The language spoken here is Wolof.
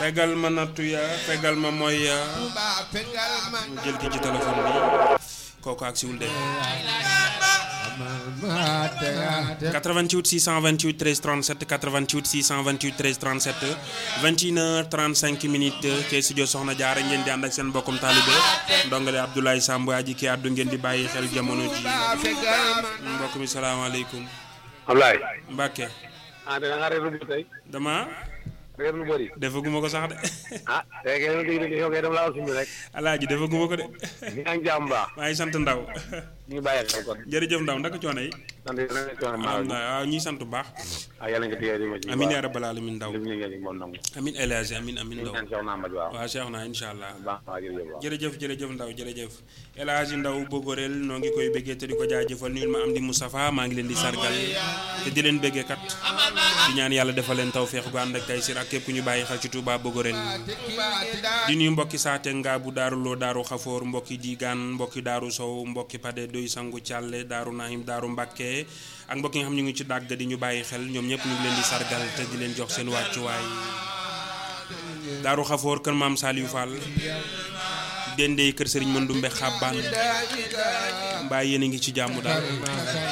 fegal ma nattu ya fegal ma mooy ya mu jël ki ci téléphone bi kooku ak siwul de 88 628 13 37 88 628 13 37 21 35 minutes ci studio Soxna Jaara ngeen di ànd ak seen mbokkum taalibe ndongale Abdoulaye Samb aji ki àddu ngeen di bàyyi xel jamono ji mbokk mi salaamaaleykum Ablaye. Mbàkke ah da nga reer lu bëri tey. dama reer lu bëri. defaguma ko sax de ah tey kay dama dégg yow kay dama laa suñu rek. alaaji defaguma ko de ñu ngi am jàmm baax. maa ngi sant ndaw ñu ngi bàyyi xel kon. jërëjëf ndaw ndaka coono yi sant yàlla na coono maa ngi. waaw ñuy sant bu baax ah yàlla nga téye di ma ci. amin yaa rabbal alamin ndaw lim ñu ngi moom nangu. amin El Hadji amin amin ñu ndaw ñaan Cheikh Namba waaw. waaw Cheikh naa incha allah baax waaw jërëjëf waaw. jërëjëf jërëjëf ndaw jërëjëf El Hadji ndaw Bogorel noo ngi koy béggee te di ko jaajëfal nuyul ma am di Moustapha maa ngi leen di sargal te di leen béggee kat di ñaan yàlla defal leen tawféex gu ànd ak tay sir ak képp ku ñu bàyyi xel ci Touba Bogorel di nuyu mbokki saate nga bu daaru loo daaru xafoor mbokki diigaan mbokki daaru sow mbokki pade doy sangu càlle daaru nahim daaru mbàkke ak mbokki nga xam ñu ngi ci dàgg di ñu bàyyi xel ñoom ñëpp ñu ngi leen di sargal te di leen jox seen wàccuwaay daaru xafoor kër maam Saliou Fall dendee kër sëriñ Mandumbe xàbbaan mbaa yéen a ngi ci jàmm daal